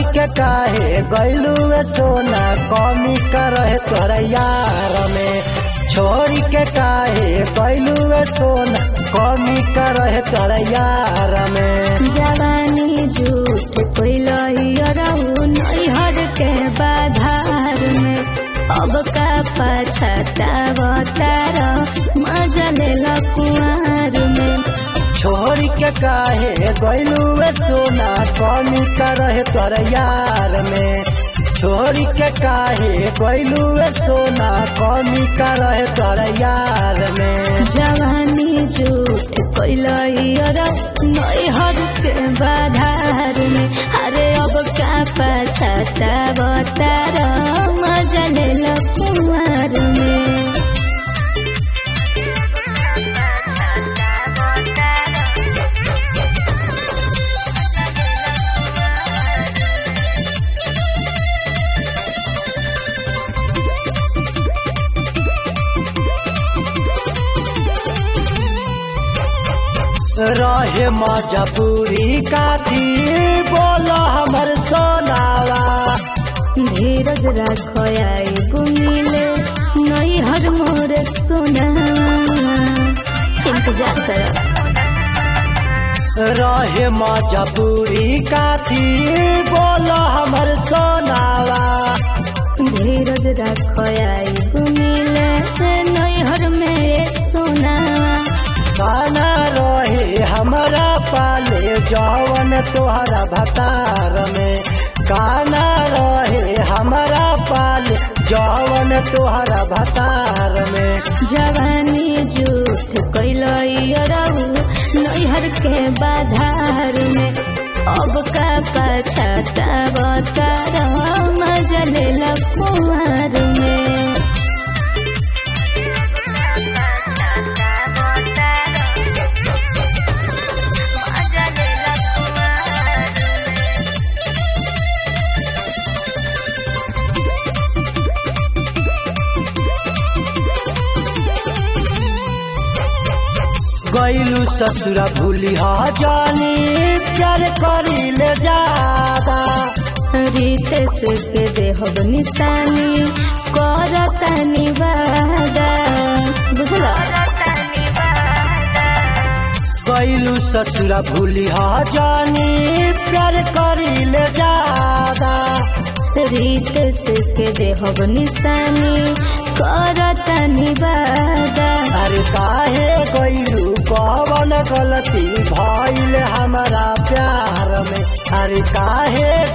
के काहे गैलू सोना कमी करे तोरा यार में छोड़ी के काहे गैलू सोना कमी करे तोरा यार में जवानी झूठ कोइलहु नैहर के बाधार में अब का पछतावतार मजा लेला कुआर में छोड़ी के काहे गैलू सोना कमी करे तोरा यार में छोड़ी के काहे गैलू सोना कमी करे तोरा यार में जवानी झूठ कोइलहु नैहर के बाधार में अरे अब का पछतावतार मजा लेला कुआर में रहे मजबूरी काथी बोल हमर सोनावा धीरज राखो आई बुमिले नई हर मोर सोना इंतजार कर रहे मजबूरी काथी बोल हमर सोनावा धीरज राखो आई बुमिले नई हर में सोना खाना रहे हमारा पाले जवन तोहरा भतार में काना रहे हमारा पाले जवन तोहरा भतार में जवानी झूठ कैलू नैहर के बाधार में अब का पछतावतार मजा लेला कुआर में गैलू ससुरा भूली हा जानी प्यार करी ले जादा रितेश के देहब निशानी करता निवादा बुझला गैलू ससुरा भूली हा जानी प्यार करी ले जादा रितेश के देहब निशानी करता निवादा अरे काहे गैलू कवन गलती भइल हमारा प्यार में अरे काहे